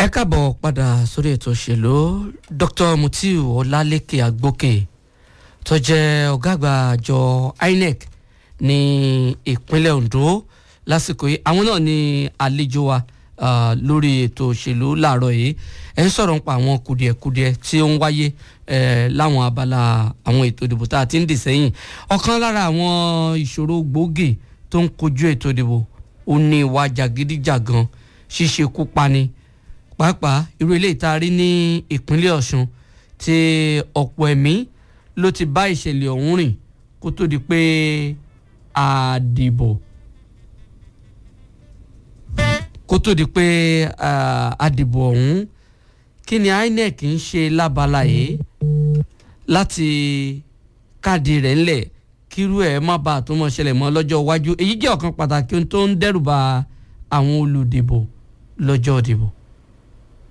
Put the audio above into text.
ẹ káàbọ̀ padà sórí ètò òṣèlú dr mutiu ọlálẹ́kẹ agbókè tó jẹ́ ọ̀gá àgbà àjọ inec ní ìpínlẹ̀ ondo lásìkò yìí àwọn náà ní àlejò wa uh, lórí ètò òṣèlú láàárọ̀ yìí ẹ ń sọ̀rọ̀ nípa àwọn kùdìẹ̀kudiẹ tí ó ń wáyé eh, láwọn abala àwọn ètò ìdìbò tá a ti ń dì sẹ́yìn ọ̀kan lára àwọn ìṣòro gbòógì tó ń kojú ètò ìdìbò ó ní ìwà jàgídíjàgan ṣíṣekú pani pàápàá irú ilé ìtaari ní ìpínlẹ̀ ọ̀ṣun tí ọ̀pọ̀ ẹ̀mí ló ti bá ìṣẹ̀lẹ̀ ọ̀hún rìn kó tó di pé àdìbò kó tó di pé àdìbò ọ̀hún kí ni inec ń ṣe lábala yìí láti káàdì rẹ̀ ńlẹ̀ kírú ẹ̀ má bàa tó mọ̀ ṣẹlẹ̀ mọ́ lọ́jọ́ iwájú èyí jẹ́ ọ̀kan pàtàkì tó ń dẹ́rùba àwọn olùdìbò lọ́jọ́ ìdìbò.